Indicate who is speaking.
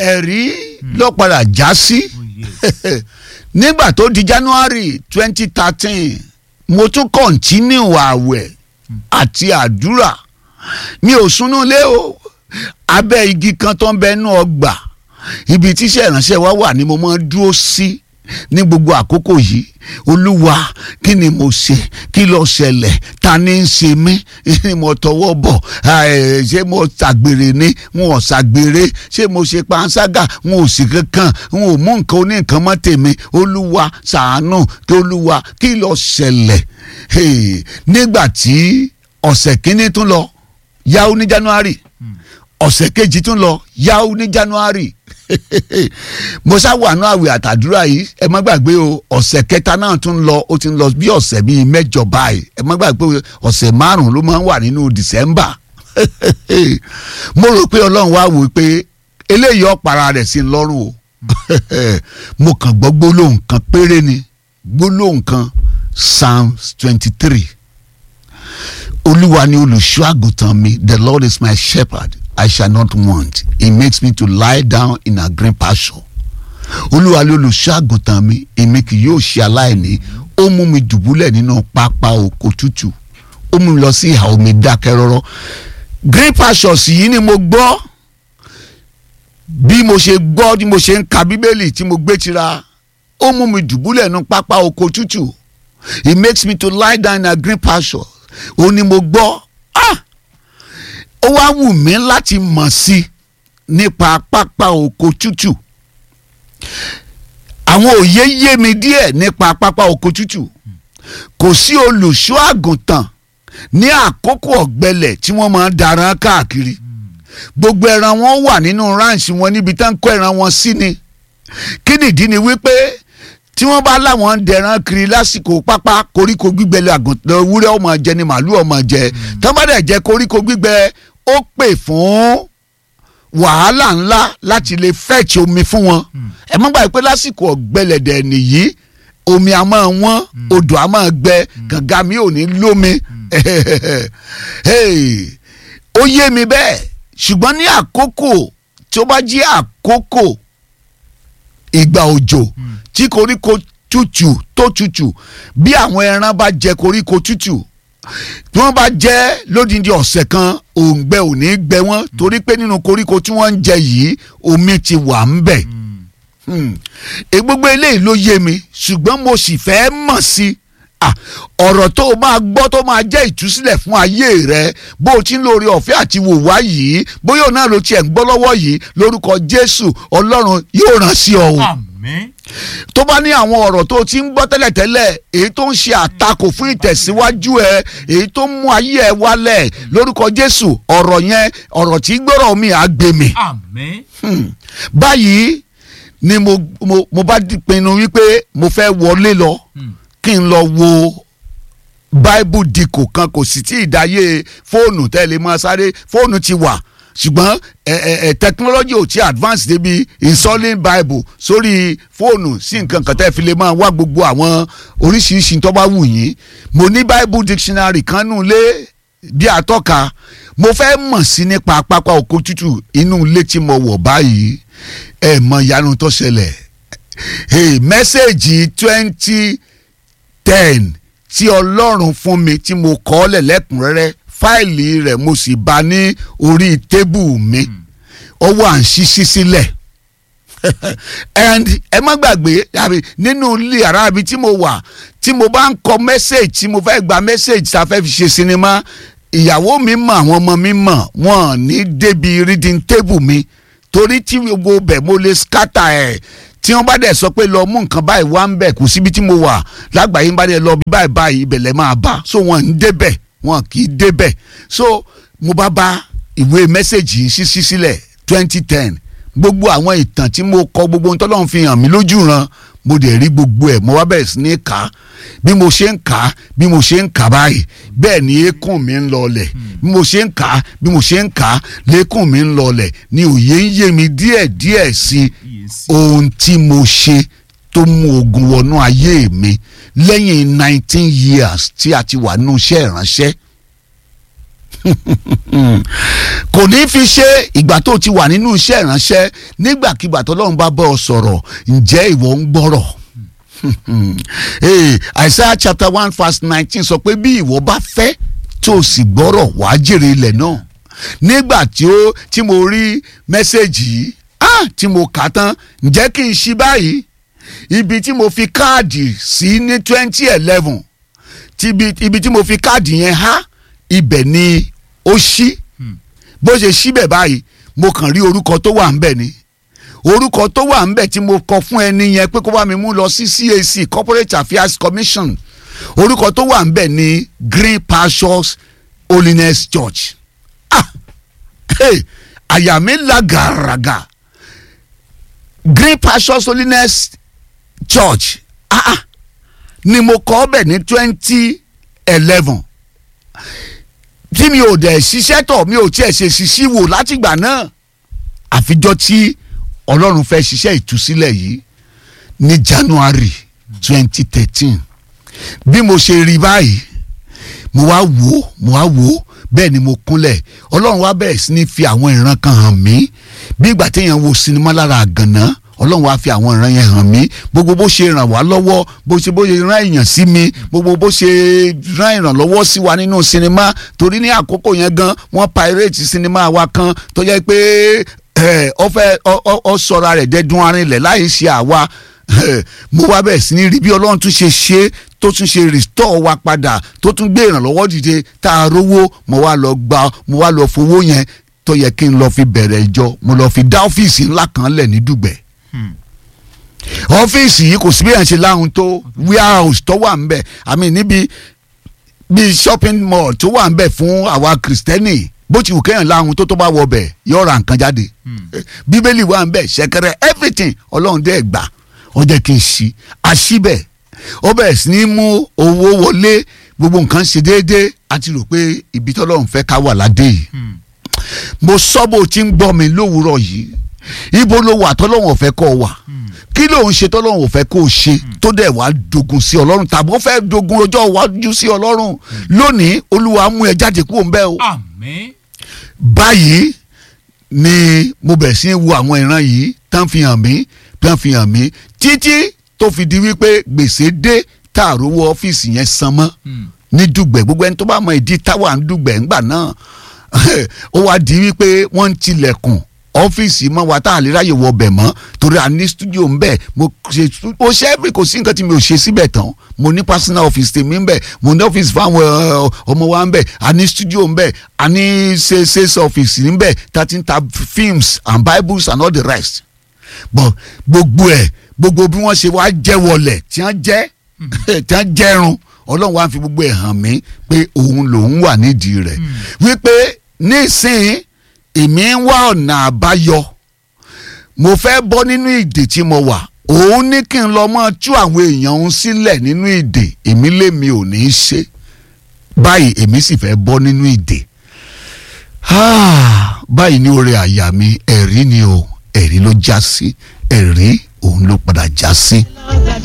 Speaker 1: ẹ̀rí ló padà já sí nígbà tó di January twenty thirteen mo tún kọ̀ntínú àwẹ̀ àti àdúrà mi ò súnú lé o abẹ́ igi kan tó ń bẹnu ọgbà ibi tíṣẹ́ ìránṣẹ́ wa wà ni mo máa ń dúró sí ní gbogbo àkókò yìí olúwa kí ni mo ṣe kí ló ṣẹlẹ̀ ta ni ń ṣe mí ni mo tọwọ́ bọ̀ ṣé mo ṣàgbèrè ni wọn ò ṣàgbèrè ṣé mo ṣe panṣágà wọn ò sì kankan wọn ò mú nǹkan oníǹkan mọ́ tèmi olúwa ṣàánú kí olúwa kí ló ṣẹlẹ̀ nígbà tí ọ̀sẹ̀ kínní tún lọ yáwó ní January ọ̀sẹ̀ kejì tún lọ yáwó ní January mo ṣàwọnú àwẹ̀ àtàdúrà yìí ẹ má gbàgbé o ọ̀sẹ̀ kẹta náà tún lọ ó ti ń lọ bí ọ̀sẹ̀ bíi mẹ́jọ báyìí ẹ má gbàgbé ọ̀sẹ̀ márùn-ún ló máa ń wà nínú December mo rò pé Ọlọ́run wá wò pé eléyìí ọ̀para rẹ̀ sí lọ́rùn o mo kàn gbọ́ gbólóhùn kan péré ni gbólóhùn kan Psalms twenty three olúwa ni olùṣọ́ àgùntàn mi the Lord is my shepherd I shall not want. He makes me to lie down in a green pasture. Olúwa ló olùṣọ́ àgùntàn mi, èmi kì yóò ṣe aláìní. Ó mú mi dùbúlẹ̀ nínú pápá oko tútù. Ó mú mi lọ sí ìhà omi dákẹ́ rọ́rọ́. Green pastures yìí ni mo gbọ́. Bí mo ṣe gbọ́ bí mo ṣe ń ka Bíbélì tí mo gbé tira. Ó mú mi dùbúlẹ̀ nínú pápá oko tútù. He makes me to lie down in a green pasture. Ó ní mo gbọ́. Ah! ó wá wù mí láti mọ̀ sí nípa pápá oko tútù àwọn òye yé mi díẹ̀ nípa pápá oko tútù kò sí olùṣọ́ àgùntàn ní àkókò ọ̀gbẹlẹ̀ tí wọ́n máa ń daran káàkiri gbogbo ẹran wọn wà nínú ráǹsì wọn níbi tá ń kó ẹran wọn sí ni kí nìdí ni wípé tí wọ́n bá láwọn ń dẹran kiri lásìkò pápá koríko gbígbẹ lé àgùntàn ewúrẹ́ ọmọ jẹ ni màálù ọmọ jẹ tí wọ́n bá dẹ̀ jẹ koríko gbígbẹ ó pè fún wàhálà ńlá láti lè fẹ́ẹ̀tì omi fún wọn ẹ má gbàgbé pé lásìkò ọ̀gbẹlẹ̀dẹ̀ nìyí omi a máa wọ́n odò a máa gbẹ kànga mi ò ní lómi ó yé mi bẹ́ẹ̀ ṣùgbọ́n ní àkókò tí ó bá jí àkókò ìgbà òjò tí koríko tútù tó tútù bí àwọn ẹran bá jẹ koríko tútù tí wọ́n bá jẹ́ lódìdí ọ̀sẹ̀ kan òǹgbẹ ò ní gbẹ wọ́n torí pé nínú koríko tí wọ́n ń jẹ yìí omi ti wà ń bẹ̀. gbogbo eléyìí ló yé mi ṣùgbọ́n mo sì fẹ́ mọ̀ sí ọ̀rọ̀ tó o máa gbọ́ tó máa jẹ́ ìtúsílẹ̀ fún ayé rẹ bó o ti ń lórí ọ̀fẹ́ àti wò wá yìí bóyá òun náà ló tiẹ̀ ń gbọ́ lọ́wọ́ yìí lórúkọ Jésù Ọlọ́run yóò rán sí ọ o.
Speaker 2: Àmín
Speaker 1: tó bá ní àwọn ọ̀rọ̀ tó ti ń gbọ́ tẹ́lẹ̀tẹ́lẹ̀ èyí tó ń ṣe àtakò fún ìtẹ̀síwájú ẹ èyí tó ń mú ayé ẹ wálẹ̀ lórúkọ Jésù ọ̀rọ̀ yẹn ọ̀rọ̀ tí gbọ́rọ̀ mi á gbé mi.
Speaker 2: Àmín
Speaker 1: báyìí ni mo mo mo bá pinnu wípé mo fẹ́ wọlé lọ kí n lọ wo bible dikò kan kò sì tí ì dáyé fóònù tẹ́lẹ̀ mọ́ sáré fóònù ti wà ṣùgbọ́n ẹ ẹ ẹ technology ò tí advance débi installing bible sórí fóònù sí nǹkan kan tẹ́ fi lè máa wá gbogbo àwọn oríṣiríṣi tó bá wù yín mo ní bible dictionary kan nù lé bí atọ́ka mo fẹ́ mọ̀ sí nípa pápá oko tútù inú ilé tí mo wọ̀ báyìí ẹ mọ ìyanu tó ṣẹlẹ̀ hey, mẹ́sẹ̀gì twenty ten tí ọlọ́run fún mi tí mo kọ́ ọ́ lẹ̀ lẹ́kùnrẹ́rẹ́ fáìlì rẹ̀ mo sì bá ní orí tébù mi ó wà ń ṣíṣí sílẹ̀ and ẹ má gbàgbé àbí nínú ilé ara mi tí mo wà tí mo bá ń kọ message tí mo fẹ́ gba message tá a fẹ́ fi ṣe sinimá ìyàwó mi mọ̀ àwọn ọmọ mi mọ̀ wọ́n ní débi reading table mi torí tí gbogbo bẹ̀ mo lè scatter ẹ̀ tí wọ́n bá dẹ̀ sọ pé lọ mú nǹkan báyìí wá ń bẹ̀ kò síbi tí mo wà lágbàáyé bá dẹ̀ lọ bí báyìí báyìí ibẹ̀lẹ̀ máa bá so wọ́n ń débẹ̀ wọ́n kì í débẹ̀ so mo bá bá ìwé mẹ́sẹ̀gì yìí ṣíṣí sílẹ̀ twenty ten gbogbo àwọn ìtàn tí mo kọ gbogbo ohun tọ́lọ́run fi hàn mí lójú ran mo dẹ̀ rí gbogbo ẹ̀ mo wá bẹ̀rẹ̀ sí ní kà á bí mo ṣe ń kà á bí mo ṣe ń kà báyìí bẹ́ẹ̀ ni eékún mi ń lọlẹ̀ bí mo ṣe ń kà á bí mo ṣe ń kà á léékún mi ń lọlẹ̀ ni òye ń yé mi díẹ̀ díẹ̀ sí ohun tí mo ṣe tó mú ogun wọnú ayé mi lẹ́yìn nineteen years tí a ti wà nínú iṣẹ́ ìránṣẹ́ kò ní fi ṣe ìgbà tó ti wà nínú iṣẹ́ ìránṣẹ́ nígbàkigbà tọ́lọ́run bá bọ́ ọ sọ̀rọ̀ ǹjẹ́ ìwọ ń gbọ́rọ̀ hey, Isaiah chapter one verse nineteen sọ pé bí ìwọ bá fẹ́ tó o sì gbọ́rọ̀ wàá jèrè ilẹ̀ náà nígbà tí ó tí mo rí mẹ́sẹ̀gì yìí ah tí mo kà á tán ǹjẹ́ kí n ṣí báyìí ibi tí mo fi káàdì sí ní twenty eleven ibi tí mo fi káàdì yẹn há ibẹ̀ ni ó ṣí bó ṣe ṣíbẹ̀ báyìí mo kàn rí orúkọ tó wà ńbẹ̀ ni orúkọ tó wà ńbẹ̀ tí mo kọ fún ẹni yẹn pé kó bá mi mú lọ sí CAC Corporate Affairs Commission orúkọ tó wà ńbẹ̀ ni Green Pastures Holiness Church ah hey, àyà mi la gàràgà Green Pastures Holiness Church ah ah ni mo kọ ọbẹ̀ ní twenty eleven tí mi ò dẹ̀ ṣiṣẹ́ tọ̀ mi ò tiẹ̀ ṣe ṣiṣí wò látìgbà náà àfijọ́ tí ọlọ́run fẹ́ ṣiṣẹ́ ìtúsílẹ̀ yìí ní January twenty thirteen bí mo ṣe rí báyìí mo wá wò ó mo wá wò ó bẹ́ẹ̀ ni mo kúnlẹ̀ ọlọ́run wá bẹ̀rẹ̀ sí ní fi àwọn ìran kan hàn mí bí ìgbà téèyàn wo sinimá lára àgànná ọlọ́run wá fi àwọn ìran yẹn hàn mí gbogbo bó ṣe ràn wá lọ́wọ́ bó ṣe bó ṣe rán èèyàn sí mi gbogbo bó ṣe rán ìrànlọ́wọ́ sí wa nínú sinimá torí ní àkókò yẹn gan wọ́n pirate sinimá wa kan tó jẹ́ pé ọ fẹ́ ọ sọra rẹ̀ dẹ́dún arinlẹ̀ láì ṣe àwa mo wá bẹ̀rẹ̀ sí ní rí bí ọlọ́run tún ṣe ṣe tó tún ṣe restore wa padà tó tún gbé ìrànlọ́wọ́ dìde tá a rówó mo wá lọ gba mo wá lọ fowó yẹn tó yẹ kí n lọ fi bẹ̀rẹ̀ ìjọ mo lọ fi dá ọ́fíìsì ńlá kan lẹ̀ ní dùgbẹ̀ ọ́fíìsì yìí kò sí bí yẹn ṣe láhùn tó warehouse tó wà ńbẹ̀ àmì níbi bíi shopping mall tó wà ńbẹ̀ fún àwa kìrìsìtẹ́nì bó ti wù kéèyàn láhùn tó tó bá wọ bẹ̀ yóò ra nǹkan jáde bíbélì wà ńbẹ̀ ṣẹ̀kẹ̀rẹ̀ everything ọlọ́run dẹ́ gbà ó jẹ́ kí n ṣí àṣìbẹ̀ ó bẹ̀rẹ̀ sí ní mú owó wọlé gbogbo nǹkan ṣe déédéé àti rò pé ibi tọ́lọ́run fẹ́ ká wà ládé yìí mo sọ bó ti ń gbọ́ mi lówùúrọ̀ yìí ibo ló wà tọ́lọ́run ò fẹ́ kó o wà kí ló ń ṣe tọ́lọ́run ò fẹ́ kó o ṣe tó dẹ̀ wá dogun sí ọlọ́run tàbí ó fẹ́ dogun ọjọ́ iwájú sí ọlọ́run lónìí olúwa mú ẹ jáde kúrò ń bẹ̀ o.
Speaker 2: àmín.
Speaker 1: báyìí ni mo bẹ̀rẹ̀ sí í wo àwọn ìran yìí tán fi hàn mí tán fi hàn mí títí tó fi di wípé gbèsè dé tààrówó ọ́fíìsì yẹn san mọ́ ní dùgbẹ̀ gbogbo ẹni tó bá mọ ìdí táwa ń dùgbẹ̀ ńgbà náà ó wá di wípé wọ́n ń tilẹ̀kùn ọ́fíìsì mọ́ wa tá a lè ráyè wọ bẹ̀ mọ́ torí a ní studio ń bẹ̀ mo ṣe ó ṣe é kò sí nǹkan tí mi ò ṣe síbẹ̀ tán mo ní personal office tèmi ń bẹ̀ mo ní office fáwọn ọmọ wa ń bẹ̀ a ní studio ń bẹ̀ a ní sales office ń bẹ̀ tá a ti ń ta films and bibles and all the rest but gbogbo ẹ̀ gbogbo bí wọ́n ṣe wá jẹ́ wọlẹ̀ tí wọ́n jẹ́ tí wọ́n jẹ́run ọlọ́run wá fi gbogbo ẹ̀ hàn mí pé òun lòun wà nídìí rẹ̀ wípé nísìnyí èmi ń wá ọ̀nà àbáyọ mo fẹ́ bọ́ nínú ìdè tí mo wà òun ní kí n lọ mọ́ tú àwọn èèyàn òun sílẹ̀ nínú ìdè èmi lèmi ò ní í ṣe báyìí èmi sì fẹ́ bọ́ nínú ìdè báyìí ní oore àyà mi ẹ̀rí ni o ẹ̀rí ló já sí ẹ̀rí òun ló padà já sí.